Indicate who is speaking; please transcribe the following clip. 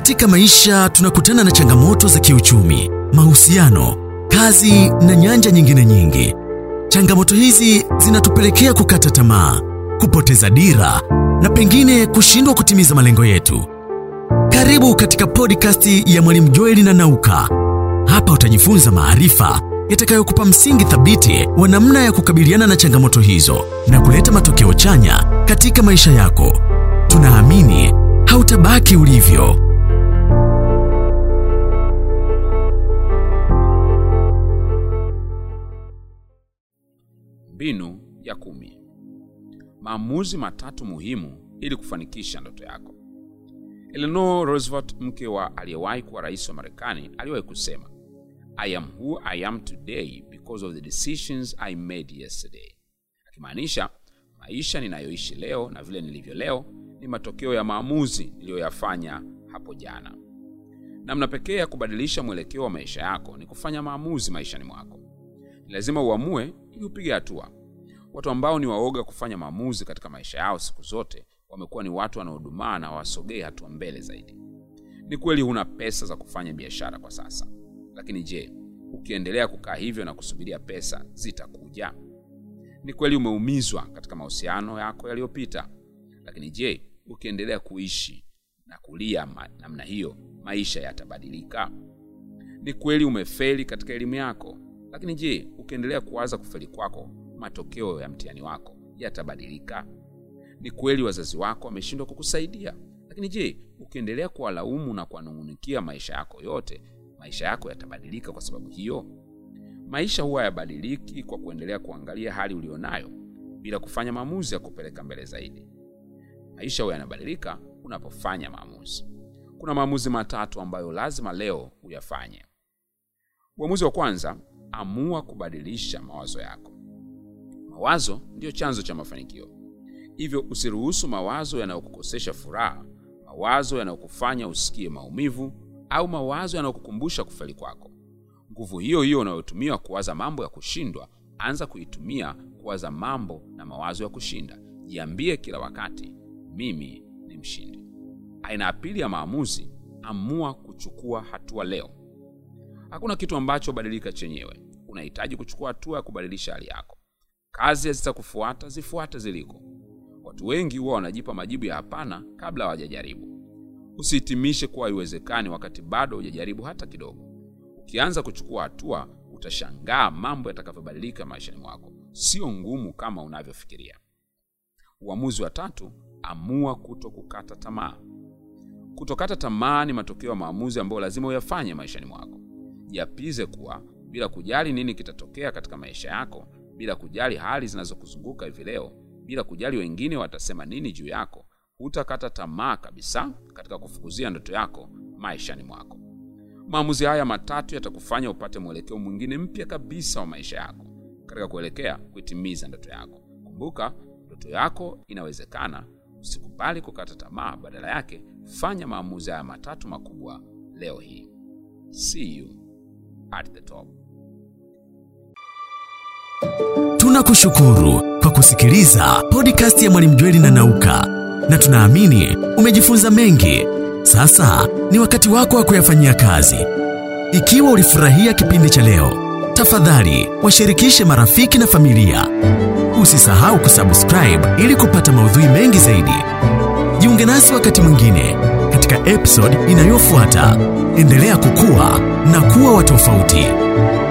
Speaker 1: Katika maisha tunakutana na changamoto za kiuchumi, mahusiano, kazi na nyanja nyingine nyingi. Changamoto hizi zinatupelekea kukata tamaa, kupoteza dira na pengine kushindwa kutimiza malengo yetu. Karibu katika podcast ya Mwalimu Joeli na Nauka. Hapa utajifunza maarifa yatakayokupa msingi thabiti wa namna ya kukabiliana na changamoto hizo na kuleta matokeo chanya katika maisha yako. Tunaamini hautabaki ulivyo.
Speaker 2: Mbinu ya kumi: maamuzi matatu muhimu ili kufanikisha ndoto yako. Eleanor Roosevelt, mke wa aliyewahi kuwa rais wa Marekani, aliwahi kusema, I am who I am today because of the decisions I made yesterday, akimaanisha maisha ninayoishi leo na vile nilivyo leo ni matokeo ya maamuzi niliyoyafanya hapo jana. Namna pekee ya kubadilisha mwelekeo wa maisha yako ni kufanya maamuzi maishani mwako. Ni lazima uamue ili upige hatua. Watu ambao ni waoga kufanya maamuzi katika maisha yao siku zote wamekuwa ni watu wanaodumaa na wasogee hatua mbele zaidi. Ni kweli huna pesa za kufanya biashara kwa sasa, lakini je, ukiendelea kukaa hivyo na kusubiria pesa zitakuja? Ni kweli umeumizwa katika mahusiano yako yaliyopita, lakini je, ukiendelea kuishi na kulia ma- namna hiyo, maisha yatabadilika? Ni kweli umefeli katika elimu yako, lakini je, ukiendelea kuwaza kufeli kwako, matokeo ya mtihani wako yatabadilika? Ni kweli wazazi wako wameshindwa kukusaidia, lakini je, ukiendelea kuwalaumu na kuwanung'unikia maisha yako yote, maisha yako yatabadilika kwa sababu hiyo? Maisha huwa hayabadiliki kwa kuendelea kuangalia hali ulionayo bila kufanya maamuzi ya kupeleka mbele zaidi. Maisha huwa yanabadilika unapofanya maamuzi. Kuna maamuzi matatu ambayo lazima leo uyafanye. Uamuzi wa kwanza, amua kubadilisha mawazo yako. Mawazo ndiyo chanzo cha mafanikio, hivyo usiruhusu mawazo yanayokukosesha furaha, mawazo yanayokufanya usikie maumivu, au mawazo yanayokukumbusha kufeli kwako. Nguvu hiyo hiyo unayotumia kuwaza mambo ya kushindwa, anza kuitumia kuwaza mambo na mawazo ya kushinda. Jiambie kila wakati, mimi ni mshindi. Aina ya pili ya maamuzi, amua kuchukua hatua leo. Hakuna kitu ambacho badilika chenyewe. Unahitaji kuchukua hatua ya kubadilisha hali yako. Kazi hazitakufuata, zifuate ziliko. Watu wengi huwa wanajipa majibu ya hapana kabla hawajajaribu. Usihitimishe kuwa haiwezekani wakati bado hujajaribu hata kidogo. Ukianza kuchukua hatua, utashangaa mambo yatakavyobadilika maishani mwako. Sio ngumu kama unavyofikiria. Uamuzi wa tatu, amua kuto kukata tamaa. Kutokata tamaa ni matokeo ya maamuzi ambayo lazima uyafanye maishani mwako. Jiapize kuwa bila kujali nini kitatokea katika maisha yako, bila kujali hali zinazokuzunguka hivi leo, bila kujali wengine watasema nini juu yako, hutakata tamaa kabisa katika kufukuzia ndoto yako maishani mwako. Maamuzi haya matatu yatakufanya upate mwelekeo mwingine mpya kabisa wa maisha yako katika kuelekea kuitimiza ndoto yako. Kumbuka, ndoto yako inawezekana. Usikubali kukata tamaa, badala yake fanya maamuzi haya matatu makubwa leo hii. See you at the top.
Speaker 1: Tunakushukuru kwa kusikiliza podcast ya Mwalimu Jweli na Nauka, na tunaamini umejifunza mengi. Sasa ni wakati wako wa kuyafanyia kazi. Ikiwa ulifurahia kipindi cha leo, tafadhali washirikishe marafiki na familia. Usisahau kusubscribe ili kupata maudhui mengi zaidi. Jiunge nasi wakati mwingine katika episode inayofuata. Endelea kukua na kuwa wa tofauti.